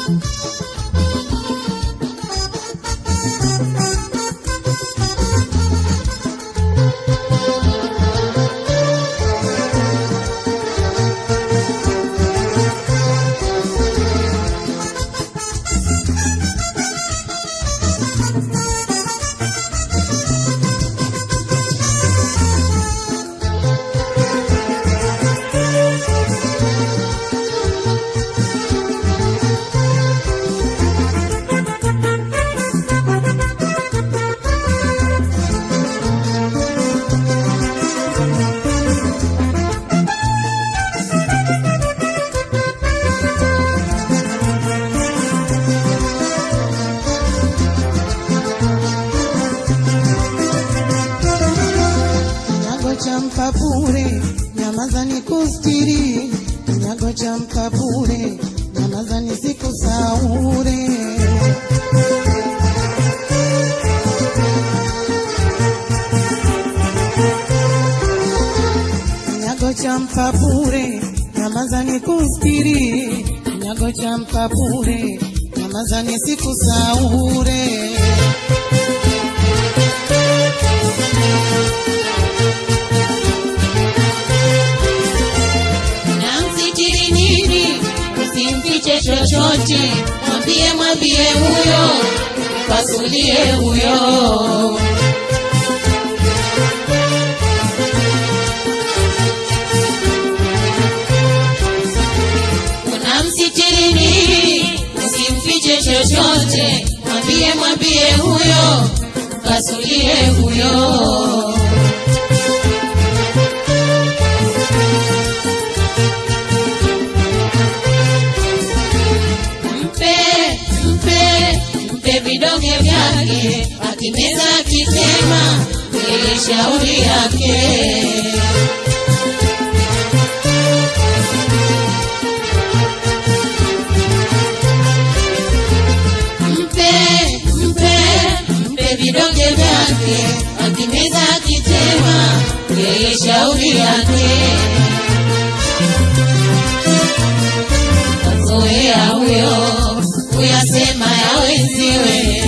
Kinyago cha mpapure, nyamaza ni kustiri. Kinyago cha mpapure, nyamaza ni siku saure. Kinyago cha mpapure, nyamaza ni kustiri. Kinyago cha mpapure, nyamaza ni siku saure. namsitiri nini usimfiche chochote mwambie mwambie huyo pasulie huyo unamsitiri nini usimfiche chochote mwambie mwambie huyo pasulie huyo mpe mpe mpe vidonge vyake akimeza akitema ili shauri yake mpe mpe mpe vidonge vyake akimeza akitema yeye shauri yake kazoea huyo kuyasema ya wenziwe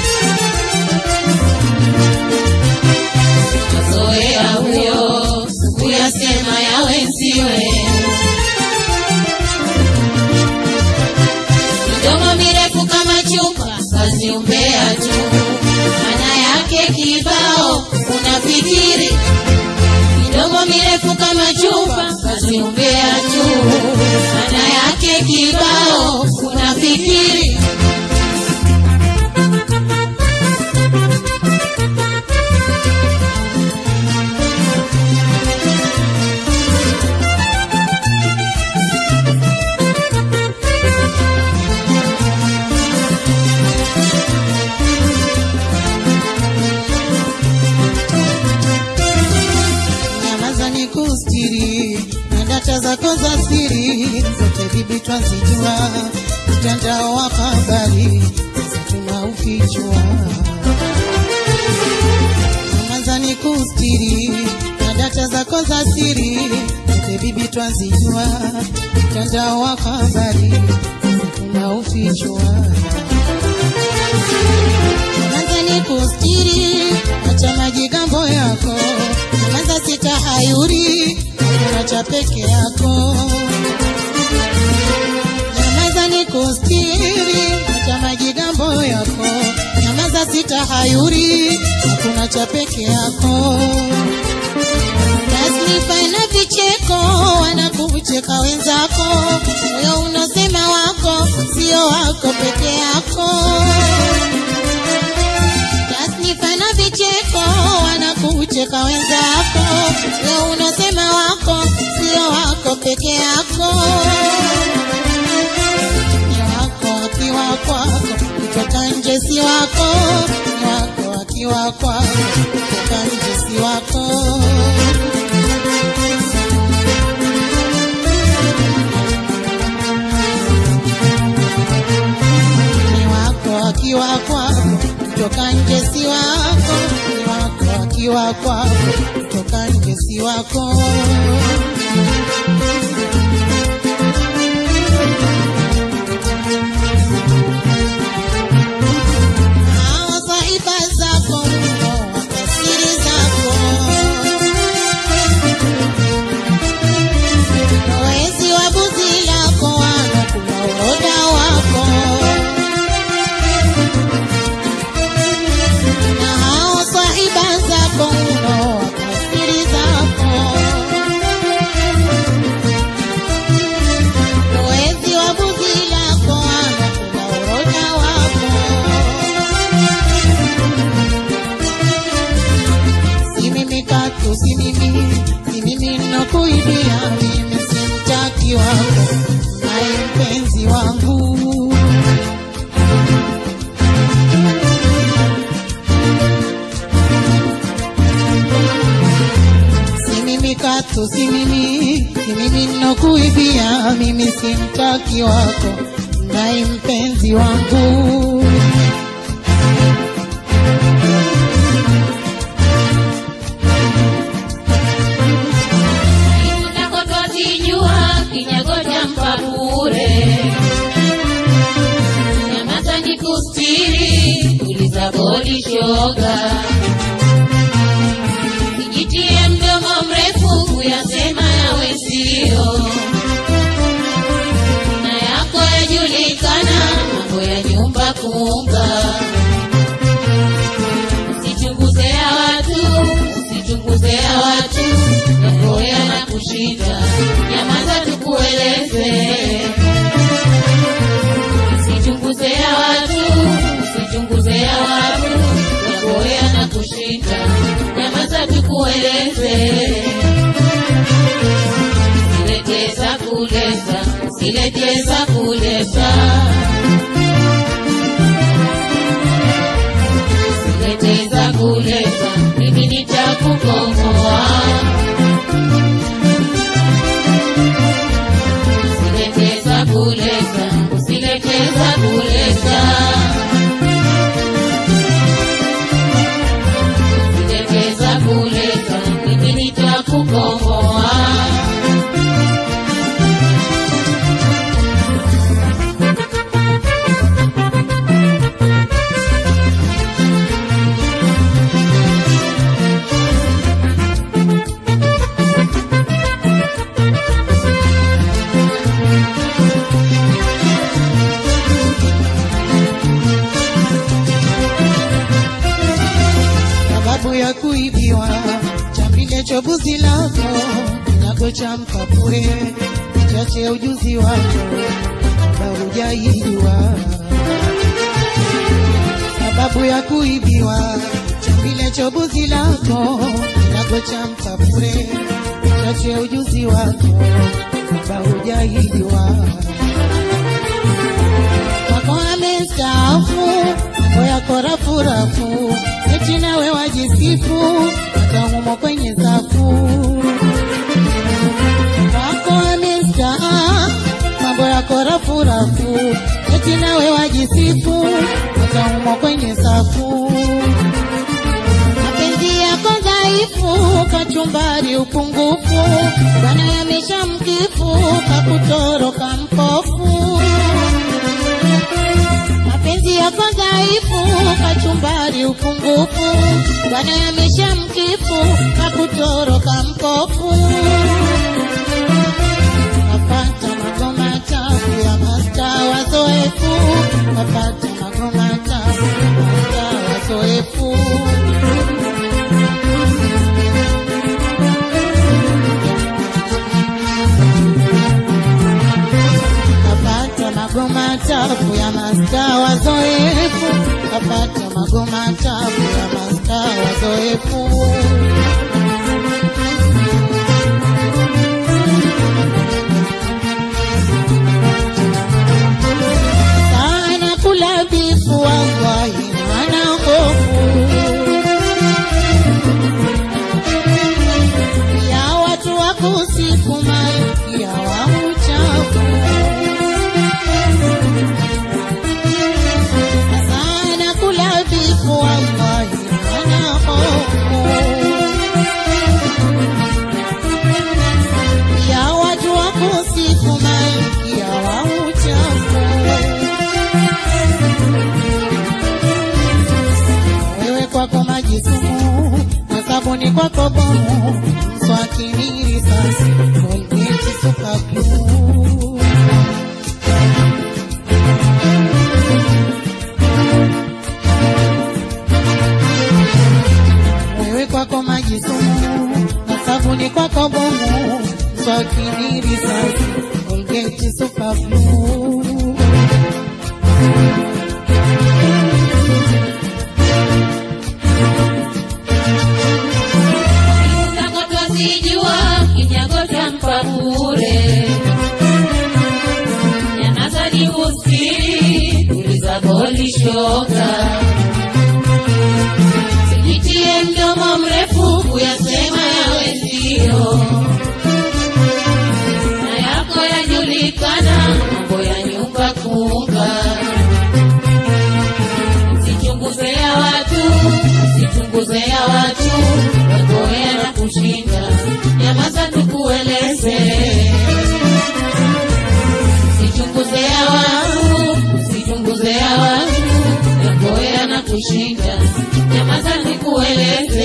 kazoea huyo kuyasema ya wenziwe midomo mirefu kama chupa kazi umbea tu maana yake kibao unafikiri midomo mirefu kama chupa kazi umbea tu maana yake kibao unafikiri nyamaza ni kustiri na data zako za siri zote bibi twazijua mtandao wa habari sasa tunaufichua nyamaza ni kustiri na data zako za siri zote bibi twazijua mtandao wa habari sasa tunaufichua Nyamaza ni kustiri, acha majigambo yako. Nyamaza sitahayuri, hakuna cha peke yako. Nyamaza ni kustiri, acha majigambo yako. Nyamaza sitahayuri, hakuna cha peke yako. Tasnifa na vicheko wanakucheka wenzako, moyo unosema wako sio wako peke yako. Tasnifa na vicheko wanakucheka wenzako, leo unasema wako sio wako peke yako. Ni wako akiwa kwako, kutoka nje si wako. Ni wako akiwa kwako, kutoka nje si wako. Ni wako akiwa kwako, kutoka nje si wako. Ni wako akiwa kwako, kutoka nje si wako. simtaki wako nai mpenzi wangu Utakotozijua kinyago cha mpa bure. Nyamaza nikustiri, uliza bodi shoga. Sijitie mdomo mrefu kuyasema yawe sio. Na yako yajulikana, mambo ya nyumba kumba. Usichunguze ya watu, usichunguze ya watu, yako yanakushinda, nyamaza tukueleze. Usichunguze ya watu, usichunguze ya watu, yako yanakushinda, nyamaza tukueleze. Usileteza kuleza, usileteza kuleza. Usileteza kuleza, mimi nitakukomoa. Usileteza kuleza, usileteza kuleza. Usileteza kuleza, mimi nitakukomoa. sababu ya kuibiwa chambile chobuzi lako kinyago cha mkapure chache ya ujuzi wako kabla hujaibiwa sababu ya kuibiwa chambile chobuzi lako kinyago cha mkapure chache ya ujuzi wako kabla hujaibiwa wako amestaafu mambo yako rafurafu eti nawe wajisifu akamumo kwenye safu wako amestaafu mambo yako rafurafu eti nawe wajisifu akamumo kwenye safu mapenzi yako dhaifu kachumbari upungufu bwana yamesha mkifu kakutoroka mpofu mapenzi yako dhaifu, kachumbari upungufu, bwana yamesha mkifu, kakutoroka mkofu. Napata magoma tafu ya masta wazoefu, napata magoma tafu ya masta wazoefu. kapata magoma tafu ya masta wazoefu, kapata magoma tafu ya masta wazoefu. Sana kula bifu wallahi ana hofu ya watu wakusifu malkia wa uchafu sana kula bifu wallahi ana hofu ya watu wakusifu malkia wa uchafu wewe kwako maji sumu na sabuni kwako bomu mswakini risasi kolgeti super glue wewe kwako maji sumu na sabuni kwako bomu mswakini risasi kolgeti super glue Utakotozijua kinyago cha mpa bure. Nyamaza nikustiri, uliza bodi shoga. Sijitie mdomo mrefu kuyasema yawe sio. Na yako yajulikana Usijulikana mambo ya nyumba kuunga, usichunguze ya watu, usichunguze ya watu, wagoea na kushinda, nyamaza tukueleze. Usichunguze ya watu, usichunguze ya watu, wagoea na kushinda, nyamaza nikueleze.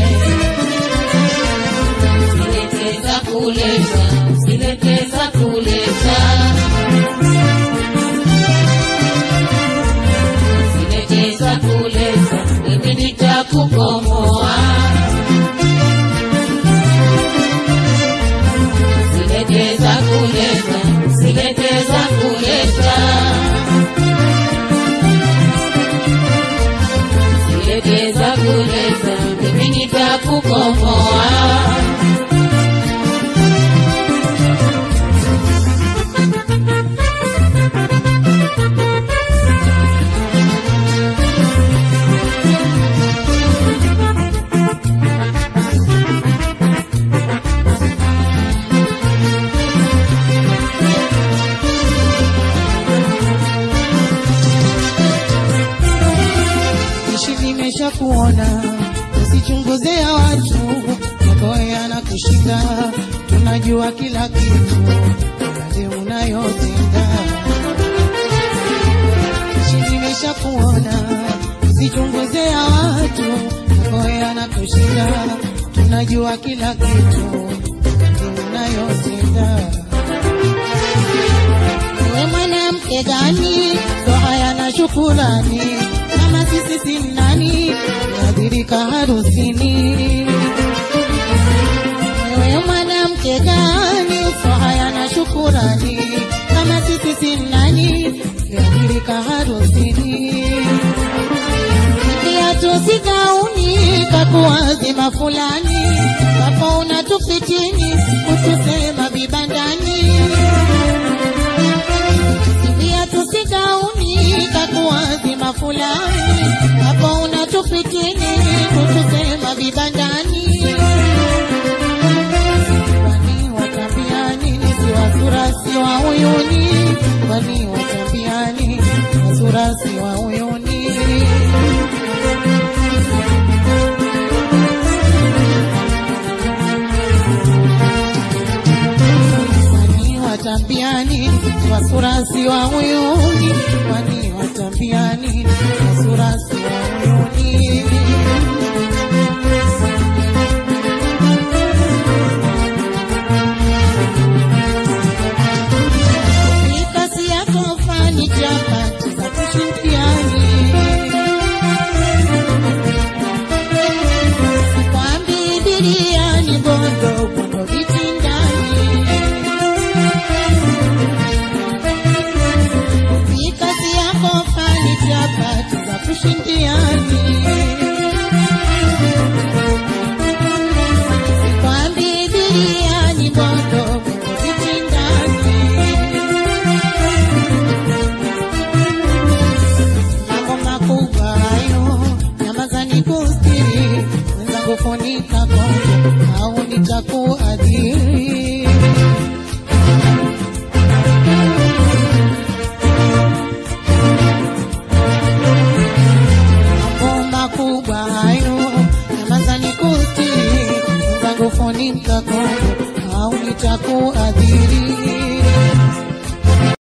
Usileteza kuleta, usileteza kuleta. Usileteza kuleta, mimi nitakukomoa. Usileteza kuleta, usileteza kuleta. Usileteza kuleta, mimi nitakukomoa. ishi vimesha kuona, usichunguze ya watu, magoya na kushinda, tunajua kila kitu, yale unayotenda. Ishi vimesha kuona, usichunguze ya watu, magoya na kushinda, tunajua kila kitu, yale unayotenda. Wewe mwanamke gani ndo haya na shukurani kama sisi si nani niadhirika harusini wewe mwanamke gani ndo haya na shukurani kama sisi si nani niadhirika harusini viatu sigauni kakuwazima fulani wapo unatufitini kutusema vibandani viatu sigauni kakuwazima fulani hapo unatufitini kutusema vibandani kwani watambia nini si wasura si wa uyuni kwani watambia nini wasura si wa uyuni Kwani watambiani wasurasi wa uyuni, kwani watambiani wasurasi wa uyuni. Mikasi yako fani chapati,